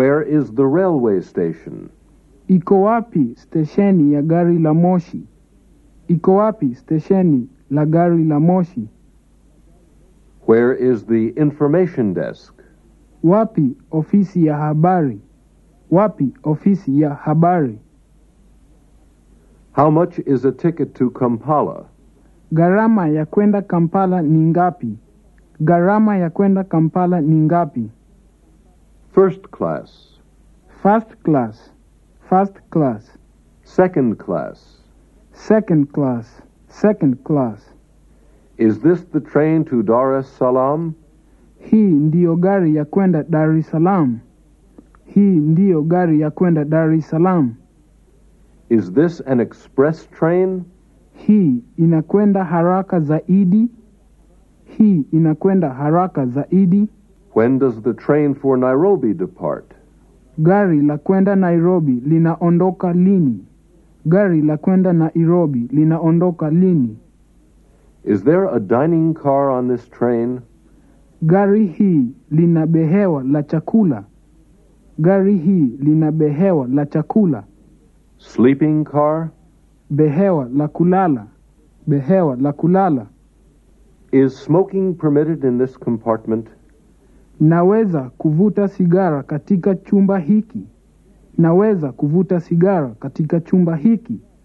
Where is the railway station? Iko wapi stesheni ya gari la moshi? Iko wapi stesheni la gari la moshi? Where is the information desk? Wapi ofisi ya habari? Wapi ofisi ya habari? How much is a ticket to Kampala? Gharama ya kwenda Kampala ni ngapi? Gharama ya kwenda Kampala ni ngapi? First class, First class, first class, second class. second class, second class. Is this the train to Dar es Salaam? Hii ndiyo gari ya kwenda Dar es Salaam. Hii ndiyo gari ya kwenda Dar es Salaam. Is this an express train? Hii inakwenda haraka zaidi. Hii inakwenda haraka zaidi. When does the train for Nairobi depart? Gari la kwenda Nairobi linaondoka lini? Gari la kwenda Nairobi linaondoka lini? Is there a dining car on this train? Gari hii lina behewa la chakula. Gari hii lina behewa la chakula. Sleeping car? Behewa la kulala. Behewa la kulala. Is smoking permitted in this compartment? Naweza kuvuta sigara katika chumba hiki. Naweza kuvuta sigara katika chumba hiki.